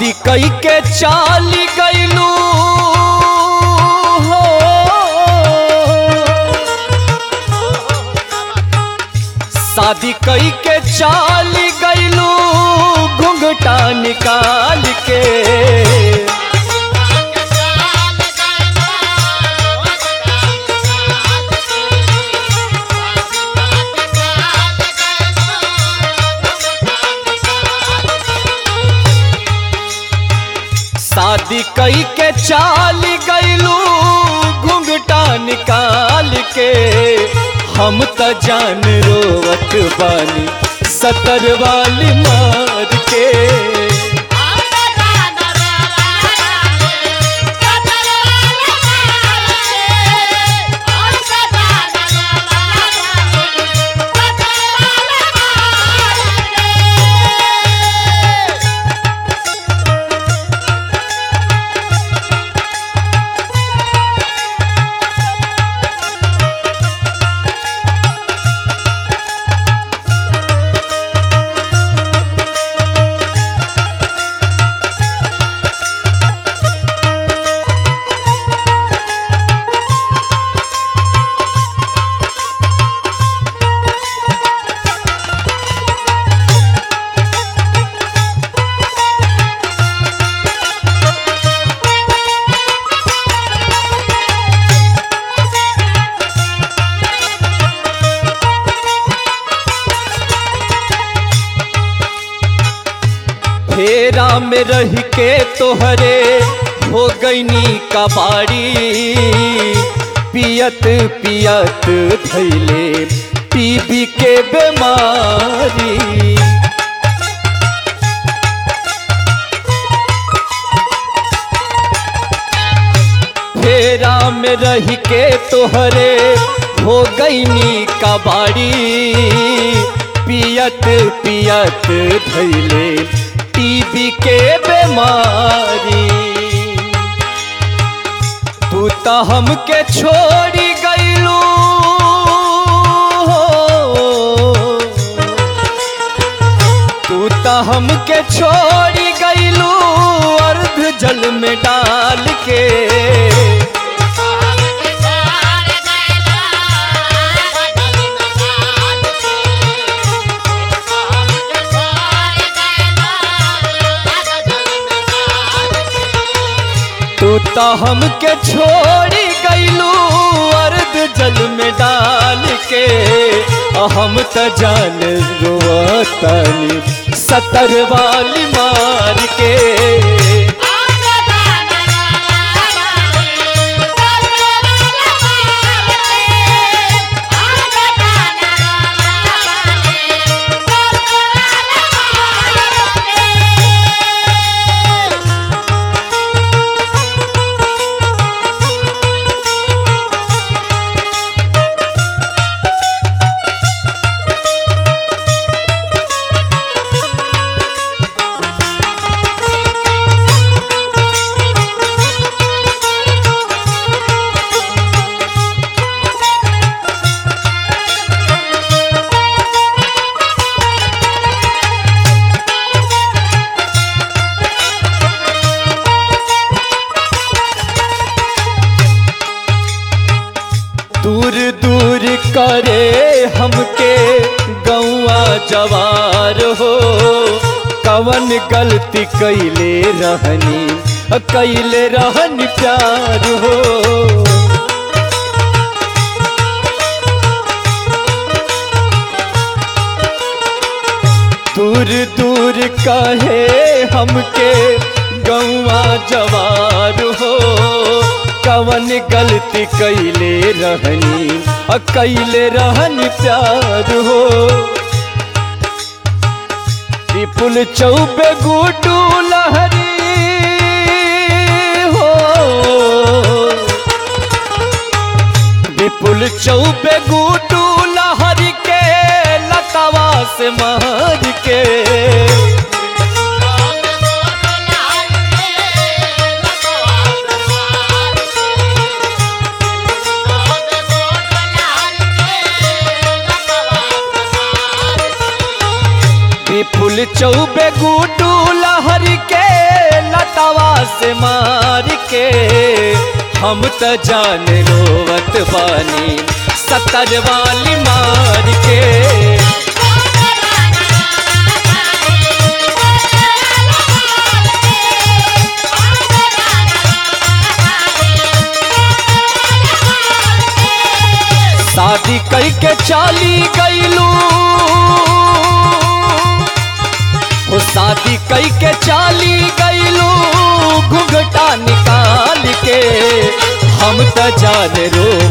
शादी कई के चाली गईलू हो शादी कई के चाली गईलू घुंघटा निकाल के शादी कई के चाली गईलू घुंघटा निकाल के हम त जान रोवत बानी सतर वाली मार के फेरा में रह के तोहरे हो गईनी कबाड़ी पियत पियत धैले टीबी के बीमारी फेरा में रह के तोहरे हो गईनी कबाड़ी पियत पियत धैले टीबी के बीमारी तू तो हमके छोड़ी गईलू तू तो हमके छोड़ी गईलू अर्ध जल में डाल के तू तो हमके छोड़ी गईलू अर्ध जल में डाल के आ हम त जान रोतनी सतर वाली मार के दूर दूर करे हमके गौआ जवार हो कवन गलती कैले रहनी कैले रहनी प्यार हो दूर दूर कहे हमके गौआ जवार हो कवन गलती कैले रहनी अ कैले रहनी प्यार हो विपुल चौबे गुडू लहरी हो विपुल चौबे गुडू लहरी के लतावा से मार के विपुल चौबे गुडू लहरी के से मार के हम त जान रोवत बानी सतर वाली मार के शादी कई के चाली गईलू हो शादी कई के चाली गईलू घुघटा निकाल के हम त जान रो